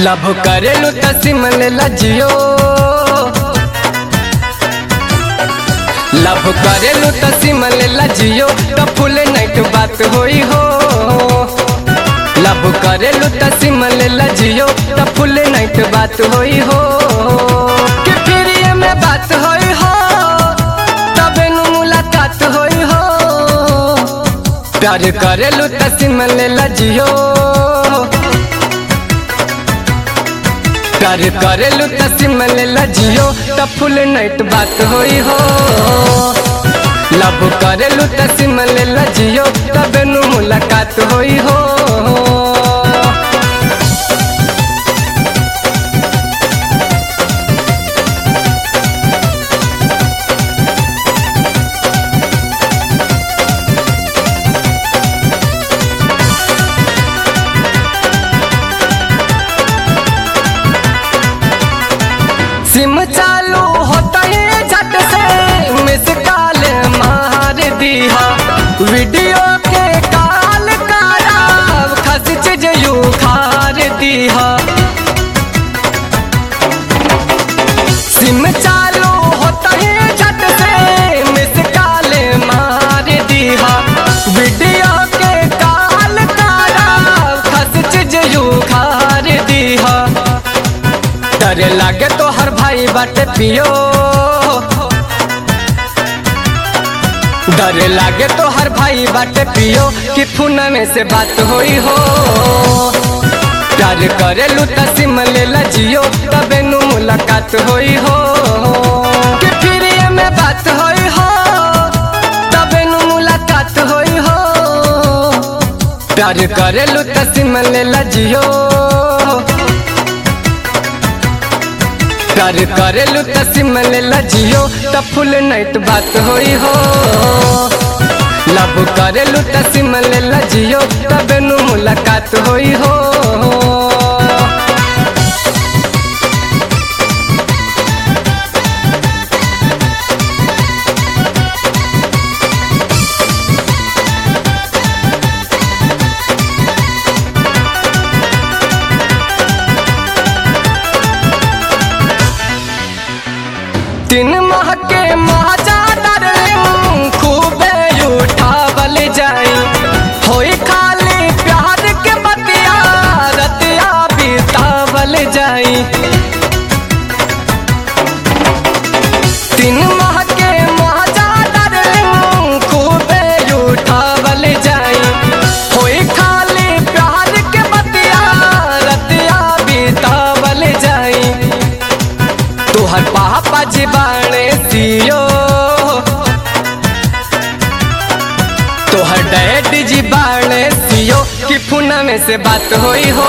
love करेलू त SIM लेला जियो लभ करेलू त सिम लेला जियो त फुल नाइट बात होई हो लभ करेलू त सिम लेला जियो त फुल नाइट बात होई हो कि फिर ये में बात होई हो तबे नु मुलाकात होई हो प्यार करेलू त सिम लेला जियो प्यार करेलू त सिम लेला जियो त फुल नाइट बात होई हो लव करेलू त सिम लेला जियो तबे नु मुलाकात होई हो सिम चालू होता ही झट से मिस कॉल मार दिया वीडियो के कॉल करा खस चीज यू खार दिया सिम चालू होता ही झट से मिस कॉल मार दिया वीडियो के कॉल करा खस चीज यू खार दिया डर लागे तो हर भाई बाटे पियो डर लागे तो हर भाई बाटे पियो कि फोन में से बात होई हो प्यार करेलू त सिम लेला जियो तबे नु मुलाकात होई हो कि फिर ये में बात होई हो तबे नु मुलाकात होई हो प्यार करेलू त सिम लेला जियो प्यार करेलू त सिम लेला जियो त फुल नाइट बात होई हो लव करेलू त सिम लेला जियो तबे नु मुलाकात होई हो तीन माह के माजा डार्लिंग खूबे उठावल जाई होई खाली प्यार के बतिया रतिया बितावल जाई तीन माह के माजा डार्लिंग खूबे उठावल जाई होई खाली प्यार के बतिया रतिया बितावल जाई तोहर पापा जी बाणे सियो तोहर डैड जी बाणे सियो कि फोन में से बात होई हो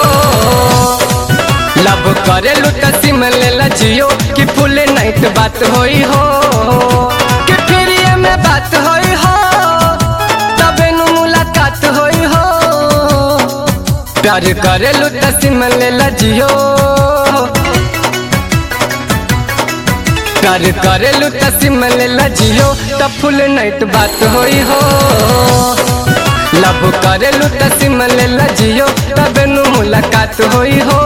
लव करेलू त सिम लेला जियो कि फुल नाइट बात होई हो कि फिर ये में बात होई हो तबे नु मुलाकात होई हो प्यार करेलू त सिम लेला जियो प्यार करेलू त सिम लेला जियो त फुल नाइट बात होई हो लव करेलू त सिम लेला जियो तबे नु मुलाकात होई हो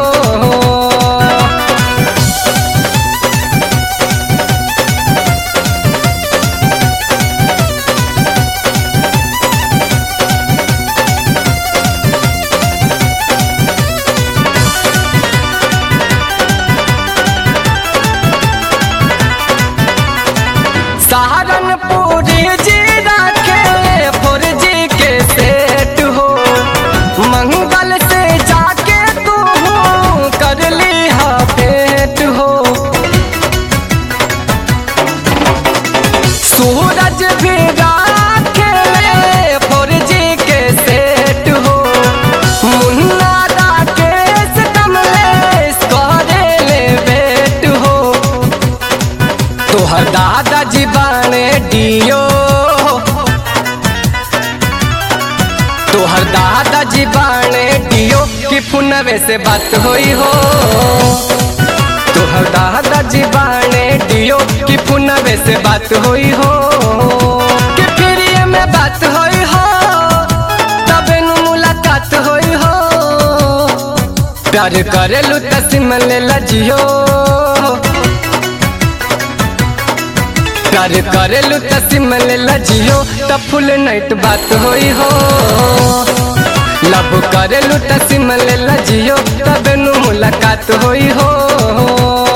सहारनपुरी जी रखे फोर जी के सेट हो मंगल से जाके तू कर ली हा भेंट हो सूरज भी राखे फोर जी के सेट हो मुन्ना राकेश कमलेश करे ले बेट हो तोहर दादाजी बाणे डियो तोहर दादाजी बाणे डियो कि फोनवे से बात होई हो तोहर दादाजी बाणे डियो कि फोनवे से बात होई हो कि फिर ये में बात होई हो तबे नु मुलाकात होई हो प्यार करेलू त सिम ले लजियो प्यार करेलू त सिम ले लजियो त फुल नाइट बात होई हो लव करेलू त सिम ले लजियो तब नु मुलाकात होई हो